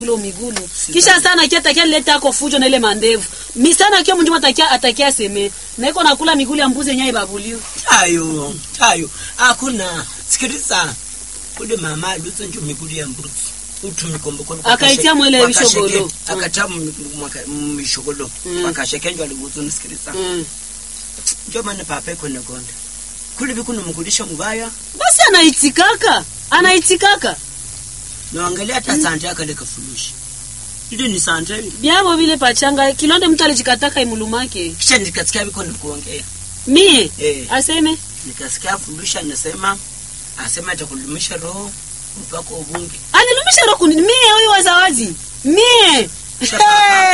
Lo migulu kisha sana kia takia leta ako fujo na ile mandevu misana kio mjuma takia atakia seme na iko nakula migulu ya mbuzi yenyewe ibabulio tayo tayo hakuna sikiliza ule mama luzo njo migulu ya mbuzi utumikombo kono Akaitia mwele mishogolo. akatia mishogolo Mm. wakasheke njo alibuzo nisikiliza mm. njo maana papa iko nagonda kule bikuno mkulisha mubaya basi anaitikaka anaitikaka na angalia hata sante akale kafurushi ile ni sante byabo vile pachanga kilonde mtu alijikataka imulumake kisha nikasikia biko nikuongea mie Eh. aseme nikasikia furushi anasema asema atakulumisha roho mpaka ubunge alilumisha roho kuni mie huyu wa zawadi mie Papa.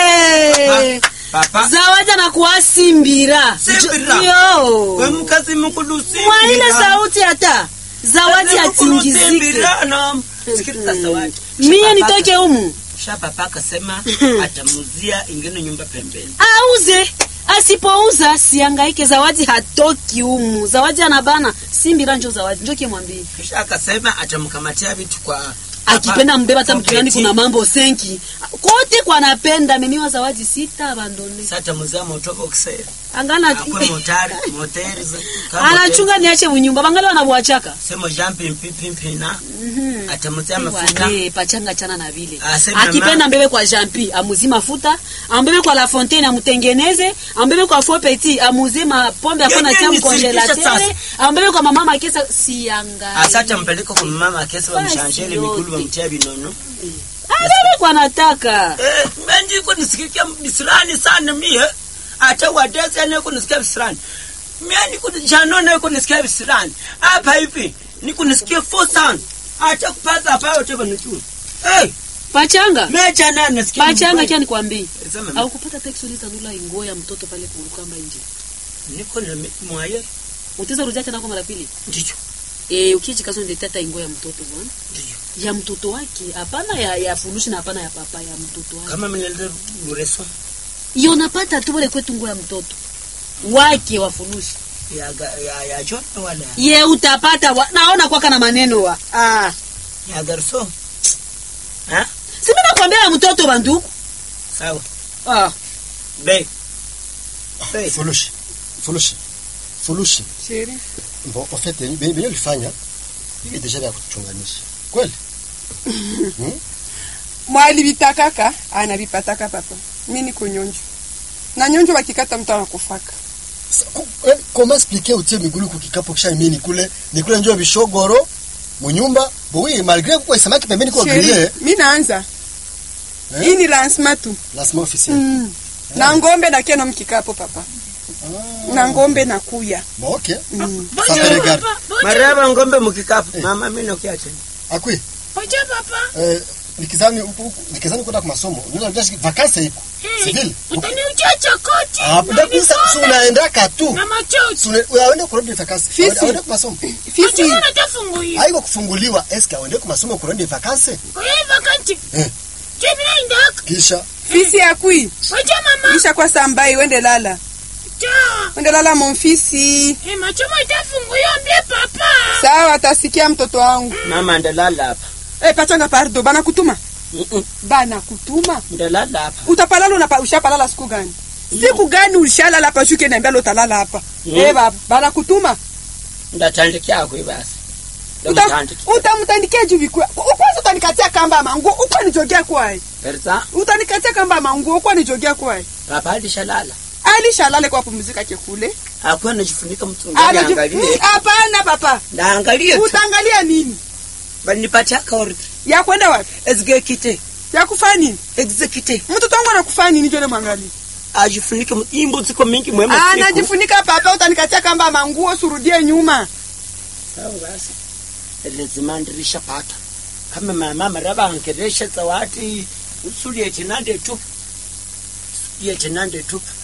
Hey! papa zawadi anakuwa simbira Simbira. yo we mkazi mkulusi mwa ile sauti hata zawadi atingizike sikiliza zawadi mie nitoke humu sha papa akasema atamuzia ingine nyumba pembeni auze asipouza siangaike zawadi hatoki humu zawadi anabana simbira njo zawadi njo kimwambie kisha akasema atamkamatia vitu kwa akipenda mbeba hata kwa mkiani peti. kuna mambo senki kote kwa napenda ameniwa zawadi sita abandone Sasa atamuzia motoka kusema angana akwe motari moteri za- kama anachunga niache munyumba bangali wanabwachaka sema jampi mpipi mpina Mhm. atamuzia mafuta Wale, pachanga chana na vile Asema akipenda mama. mbebe kwa jampi amuzi mafuta ambebe kwa la fontaine amutengeneze ambebe kwa faux petit amuzie mapombe akona Yenye tia ni sirikisha mkongelatere sasa. ambebe kwa mama makesa sianga asa atampeleka kwa mama akesi Basi wamshanjele yote. mikulu wamtia vinono abebe kwa nataka Eh, menji ko nisikia bisirani sana mie ata wadesi ane ko nisikia bisirani mie niko janone ko nisikia bisirani hapa hivi niko nisikia four sound ata kupata hapa yote banujua eh pachanga mie jana nasikia pachanga mbaya. kia nikwambie Sema, au kupata teksi ulitanula ingo ya mtoto pale kulukamba nje niko na mi- mwaye utaweza rudia tena kwa mara pili ndicho eh ukiji kazo ndio ta ingo ya mtoto bwana ndicho ya mtoto wake hapana ya ya furushi na hapana ya papa ya mtoto wake kama mnaleta bureso iyo napata tu wale kwetu nguo ya mtoto wake wa furushi ya ga- ya ya John wala ye utapata wa, naona kwaka na maneno wa ah ya garso ha simi nakwambia ya mtoto banduku sawa ah be be Fulushi. Fulushi. Fulushi. sheri Bon, en fait, benye benye ulifanya hivi deja vya kuchunganisha. Kweli? mwalivitakaka anavipataka papa mi niko nyonjo na nyonjo wakikata mtu anakufaka Sa- ku- eh, Comment expliquer utie migulu kukikapo kisha mimi nikule nikule njoo bishogoro munyumba bo oui malgré kwa samaki pembeni kwa Sheri, griller mi naanza Eh? hii ni lancement tu lancement officiel. mm. na ngombe nakeno mkikapo papa na ngombe nakuya Bon OK. mm. Ça te regarde. maraba ngombe mkikapu mama mimi nakiacha Akui. Oje papa Eh nikizani huku huku nikizani kwenda kwa masomo. Ndio ndio vacances iko. C'est vile. utaniuchacha koti Ah, ndio kisa si unaenda katu. na machozi Si una- unaenda kurudi vacances. Fisi. Unaenda kwa masomo. fisi natafungulia Haiko kufunguliwa. Est-ce que uende kwa masomo kurudi vacances? kwa hiyo vakanti Eh. jemina indaka Kisha fisi yakui oje mama isha kwa sambai wende lala ja wende lala monfisi e machomo itafungulia mbie papa sawa atasikia mtoto wangu mama ndalala hapa e, pachanga pardo banakutuma Mm-mm, banakutuma ndalala hapa utapalala unapa, ushapalala siku gani siku gani ulishalala hapa shuke niambia lo utalala hapa Mm. eh baba banakutuma ndatandikia akwe basi Uta- ndatandikia utamtandikia juu vikwa ukwanza utanikatia kamba ya manguo ukwa nijogea kwaye perza utanikatia kamba ya manguo ukwa nijogea kwaye papa alishalala alishalale kwa pumzika kekule akuwa anajifunika mtungani Anaji- angalie Mm, hapana papa naangalie tu utaangalia nini banipatia kaori ya kwenda wapi exekite ya kufanya nini exekite mtoto wangu anakufanya nini jone mwangalie ajifunike mu- imbo ziko mingi mwema siku anajifunika papa utanikatia kamba ya manguo surudie nyuma sawa basi lazima ndirishapata kama mama maraba angeresha zawadi usuli yetinande tu yetinande tu